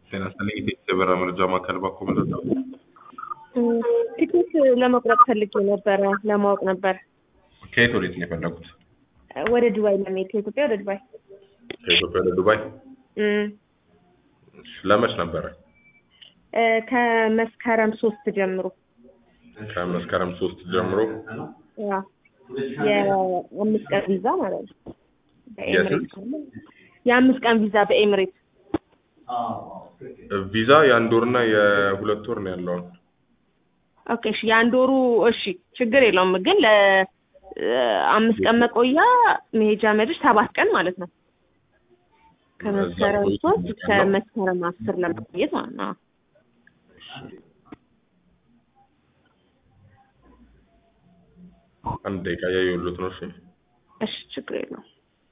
ጤና ይስጥልኝ ኢትዮጵያ የበረራ መረጃ ማዕከል ባኮ መረጃ ቲኬት ለመቁረጥ ፈልጌ ነበረ ለማወቅ ነበር። ከየት ወዴት ነው የፈለጉት? ወደ ዱባይ ለመሄድ ከኢትዮጵያ ወደ ዱባይ ከኢትዮጵያ ወደ ዱባይ እም፣ እሺ፣ ለመች ነበረ? እ፣ ከመስከረም ሶስት ጀምሮ ከመስከረም ሶስት ጀምሮ ያ የአምስት ቀን ቪዛ ማለት ነው። በኤምሬት የአምስት ቀን ቪዛ በኤምሬት ቪዛ የአንድ ወርና የሁለት ወር ነው ያለውን ኦኬ እሺ፣ የአንድ ወሩ እሺ፣ ችግር የለውም ግን ለአምስት ቀን መቆያ መሄጃ መድረስ ሰባት ቀን ማለት ነው። ከመስከረም ሶስት እስከ መስከረም አስር ለመቆየት ማለት ነው። አንድ ደቂቃ እያየሁሎት ነው። እሺ እሺ፣ ችግር የለውም።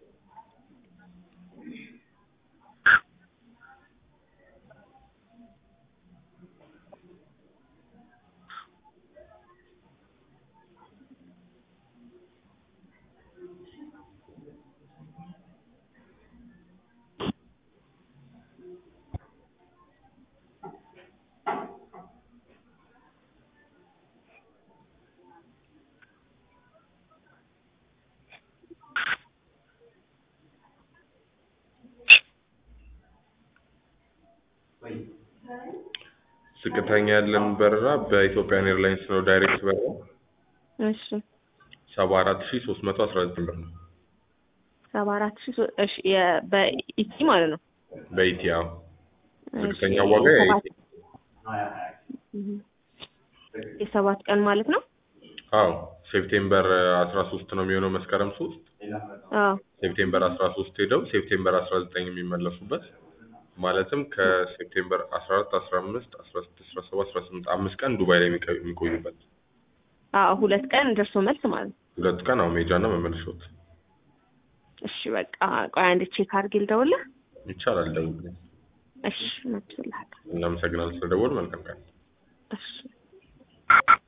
ዝቅተኛ ያለን በረራ በኢትዮጵያን ኤርላይንስ ነው። ዳይሬክት በረራ እሺ ሰባ አራት ሺ ሶስት መቶ አስራ ዘጠኝ ብር ነው ሰባ አራት ሺህ ሶ- እሺ የ- በኢቲ ማለት ነው። በኢቲያ ዝቅተኛ እሺ፣ ዋጋ የሰባት- የኢቲ እህ፣ የሰባት ቀን ማለት ነው። አዎ ሴፕቴምበር አስራ ሶስት ነው የሚሆነው መስከረም ሶስት አዎ ሴፕቴምበር አስራ ሶስት ሄደው ሴፕቴምበር አስራ ዘጠኝ የሚመለሱበት ማለትም ከሴፕቴምበር አስራ አራት አስራ አምስት አስራ ስድስት አስራ ሰባት አስራ ስምንት አምስት ቀን ዱባይ ላይ የሚቀ- የሚቆዩበት አዎ ሁለት ቀን ደርሶ መልስ ማለት ነው። ሁለት ቀን አሁ ሜጃና መመለሻዎት እሺ በቃ ቆይ አንዴ ቼክ አድርጌ ልደውልህ። ይቻላል። ደውል። እሺ መልስልሃለሁ። እናመሰግናለን ስለደወል። መልካም ቀን። እሺ